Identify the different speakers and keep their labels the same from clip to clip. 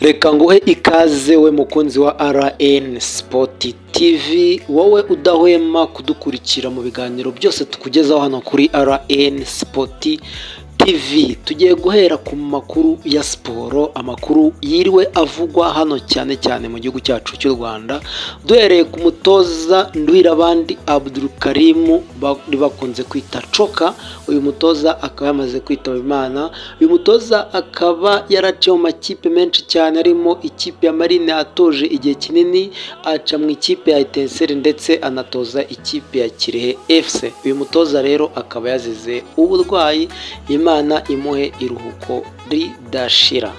Speaker 1: reka nguhe ikaze we mukunzi wa rn sipoti tivi wowe udahwema kudukurikira mu biganiro byose tukugezaho hano kuri rn sipoti TV tugiye guhera ku makuru ya siporo amakuru yiriwe avugwa hano cyane cyane mu gihugu cyacu cy'u Rwanda duhereye ku mutoza Ndwirabandi Abdul Karim bakunze kwita Coka uyu mutoza akaba yamaze kwitaba Imana uyu mutoza akaba yaraciye mu makipe menshi cyane arimo ikipe ya Marine atoje igihe kinini aca mu ikipe ya Etincelle ndetse anatoza ikipe ya Kirehe FC uyu mutoza rero akaba yazize uburwayi Imana imana imuhe iruhuko ridashira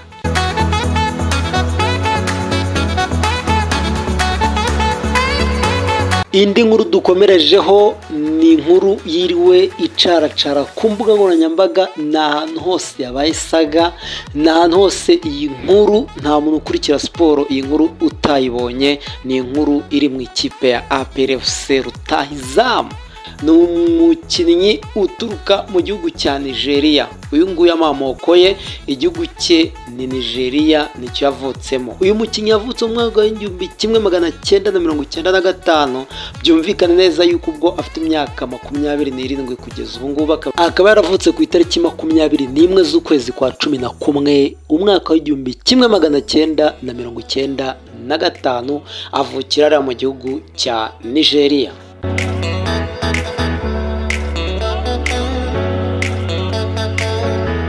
Speaker 1: indi nkuru dukomerejeho ni inkuru yiriwe icaracara ku mbuga nkoranyambaga ni ahantu hose yabaye isaga ni ahantu hose iyi nkuru nta muntu ukurikira siporo iyi nkuru utayibonye ni inkuru iri mu ikipe ya APRFC Rutahizamu ni umukinnyi uturuka mu gihugu cya nigeria uyu nguyu amamoko ye igihugu cye ni nigeria nicyo yavutsemo uyu mukinnyi yavutse mu mwaka w'igihumbi kimwe magana cyenda na mirongo icyenda na gatanu byumvikana neza yuko ubwo afite imyaka makumyabiri n'irindwi kugeza ubu ngubu akaba yaravutse ku itariki makumyabiri n'imwe z'ukwezi kwa cumi na kumwe umwaka w'igihumbi kimwe magana cyenda na mirongo icyenda na gatanu avukira ariya mu gihugu cya nigeria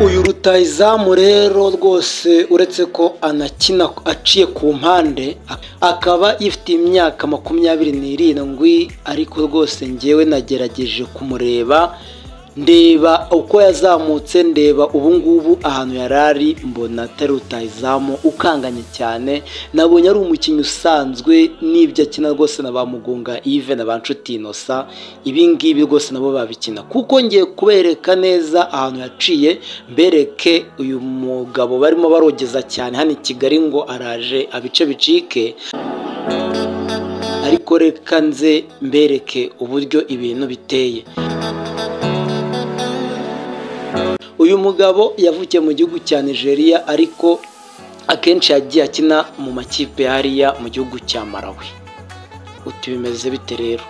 Speaker 1: uyu rutayizamu rero rwose uretse ko anakina aciye ku mpande akaba yifite imyaka makumyabiri n'irindwi ariko rwose ngewe nagerageje kumureba ndeba uko yazamutse ndeba ubungubu ahantu yari ari mbona atari rutayizamu ukanganye cyane nabonye ari umukinnyi usanzwe n'ibyo akina rwose na ba mugunga Yves na ba nshuti inosa ibingibi rwose nabo babikina kuko ngiye kubereka neza ahantu yaciye mbereke uyu mugabo barimo barogeza cyane hano i kigali ngo araje abice bicike ariko reka nze mbereke uburyo ibintu biteye uyu mugabo yavukiye mu gihugu cya nigeria ariko akenshi yagiye akina mu makipe hariya mu gihugu cya malawi uti bimeze bite rero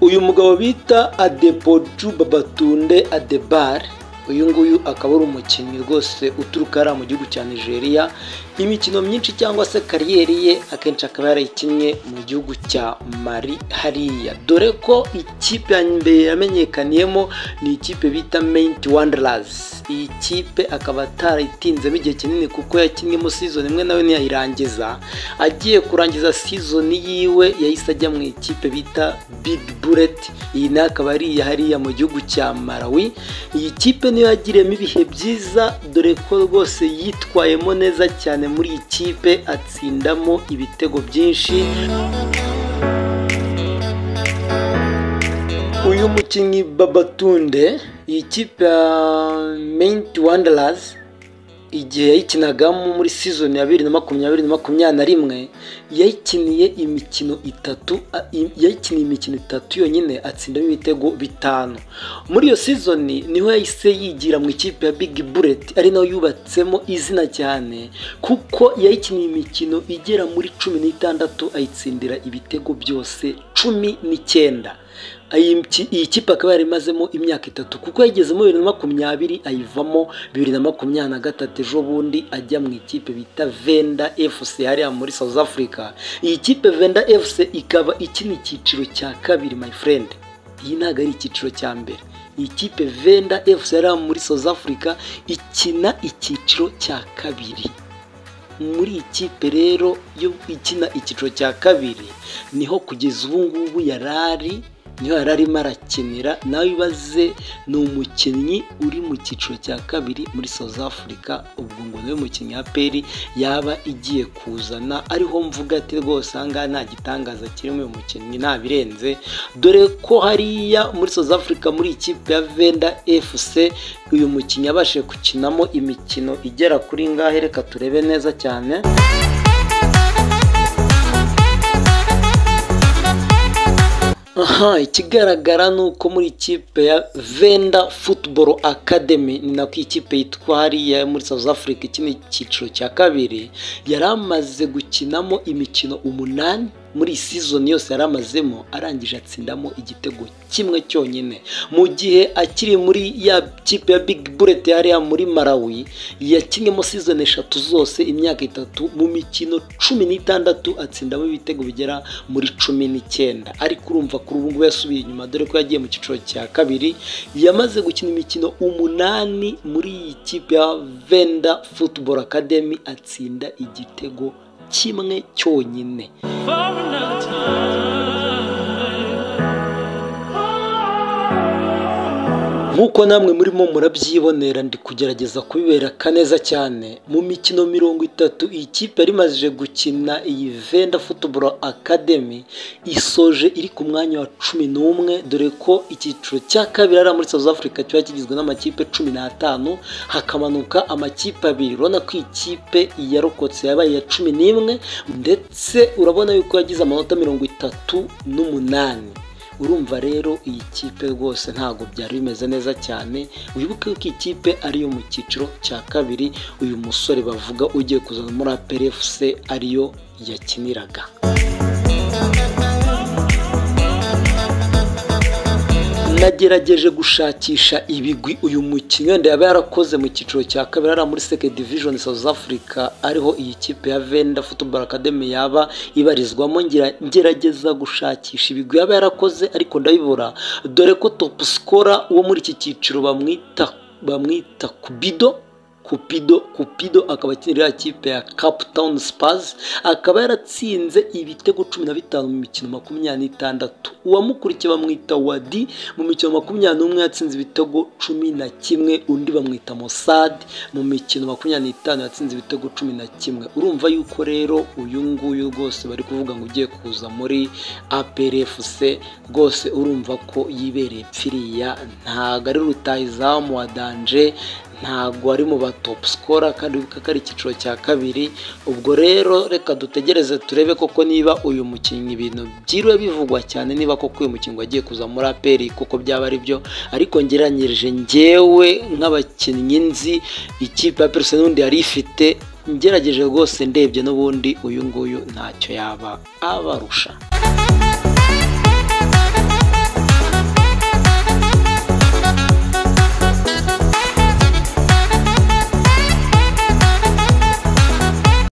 Speaker 1: uyu mugabo bita adepoju babatunde adebare uyu nguyu akaba ari umukinnyi rwose uturuka hariya mu gihugu cya nigeria imikino myinshi cyangwa se kariyeri ye akenshi akaba yarayikinnye mu gihugu cya mari hariya dore ko ikipe ya mbere yamenyekaniyemo ni ikipe bita menti wanderazi iyi kipe akaba atarayitinzemo igihe kinini kuko yakinnyemo sizoni imwe nawe ntiyayirangiza agiye kurangiza sizoni yiwe yahise ajya mu ikipe bita big bullet iyi nayo akaba ari iya hariya mu gihugu cya malawi iyi kipe niyo yagiriyemo ibihe byiza dore ko rwose yitwayemo neza cyane muri iyi kipe atsindamo ibitego byinshi uyu mukinnyi babatunde iyi kipe ya menti wanderazi igihe yayikinagamo muri sizoni ya bibiri na makumyabiri na makumyabiri na rimwe yayikiniye imikino itatu yayikiniye imikino itatu yonyine atsindamo ibitego bitanu muri iyo sizoni niho yahise yigira mu ikipe ya big bullet ari nayo yubatsemo izina cyane kuko yayikiniye imikino igera muri cumi n'itandatu ayitsindira ibitego byose cumi n'icyenda iyi kipe akaba yarimazemo imyaka itatu kuko yagezemo bibiri na makumyabiri ayivamo bibiri na makumyabiri na gatatu ejo bundi ajya mu ikipe bita venda fc hariya muri south africa iyi kipe venda fc ikaba ikina icyiciro cya kabiri my friend iyi ntabwo ari icyiciro cya mbere iyi kipe venda fc hariya muri south africa ikina icyiciro cya kabiri muri iyi kipe rero yo ikina icyiciro cya kabiri niho kugeza ubu ngubu yari ari niho yari arimo arakinira nawe ibaze ni umukinnyi uri mu cyiciro cya kabiri muri south africa ubwo ngo niwe mukinnyi ya peri yaba igiye kuzana ariho mvuga ati rwose ahangaha nta gitangaza kirimo uyu mukinnyi nta birenze dore ko hariya muri south africa muri ikipe ya venda fc uyu mukinnyi yabashije gukinamo imikino igera kuri ngahe reka turebe neza cyane aha ikigaragara ni uko muri ikipe ya venda futuboro akademi ni nako ikipe yitwa hariya muri south africa iki ni icyiciro cya kabiri yari amaze gukinamo imikino umunani muri iyi sizoni yose yari amazemo arangije atsindamo igitego kimwe cyonyine mu gihe akiri muri ya kipe ya big bullet hariya muri malawi yakinnye sizoni eshatu zose imyaka itatu mu mikino cumi n'itandatu atsindamo ibitego bigera muri cumi n'icyenda ariko urumva kuri ubu ngubu yasubiye inyuma dore ko yagiye mu cyiciro cya kabiri yamaze gukina imikino umunani muri iyi kipe ya venda football academy atsinda igitego kimwe cyonyine nk'uko namwe murimo murabyibonera ndi kugerageza kubibereka neza cyane mu mikino mirongo itatu iyi kipe yari imajije gukina iyi venda futuboro akademi isoje iri ku mwanya wa cumi n'umwe dore ko icyiciro cya kabiri ari muri south africa kiba kigizwe n'amakipe cumi n'atanu hakamanuka amakipe abiri urabona ko iyi kipe yarokotse yabaye iya cumi n'imwe ndetse urabona yuko yagize amanota mirongo itatu n'umunani urumva rero iyi kipe rwose ntabwo byari bimeze neza cyane wibuke ko iyi kipe ariyo mu cyiciro cya kabiri uyu musore bavuga ugiye kuzana muri aperefusi ariyo yakiniraga nagerageje gushakisha ibigwi uyu mukinnyi wenda yaba yarakoze mu cyiciro cya kabiri ari muri second division south africa ariho iyi kipe ya venda football academy yaba ibarizwamo ngerageza gushakisha ibigwi yaba yarakoze ariko ndabibura dore ko top scorer wo muri iki cyiciro bamwita bamwita kubido kupido kupido akaba akinira ya kipe ya cape town spurs akaba yaratsinze ibitego cumi na bitanu mu mikino makumyabiri n'itandatu uwamukurikiye bamwita wadi mu mikino makumyabiri n'umwe yatsinze ibitego cumi na kimwe undi bamwita mosad mu mikino makumyabiri n'itanu yatsinze ibitego cumi na kimwe urumva yuko rero uyu nguyu rwose bari kuvuga ngo ugiye kuza muri aprfc rwose urumva ko yibereye pfiriya ntago ari rutahizamu wa danje ntabwo ari mu batopu sikora kandi ko ari icyiciro cya kabiri ubwo rero reka dutegereze turebe koko niba uyu mukinnyi ibintu byiriwe bivugwa cyane niba koko uyu mukinnyi wagiye kuza muri aperi kuko byaba ari byo ariko ngeranyirije ngewe nk'abakinnyi nzi ikipe ya peruse n'ubundi yari ifite ngerageje rwose ndebye n'ubundi uyu nguyu ntacyo yaba abarusha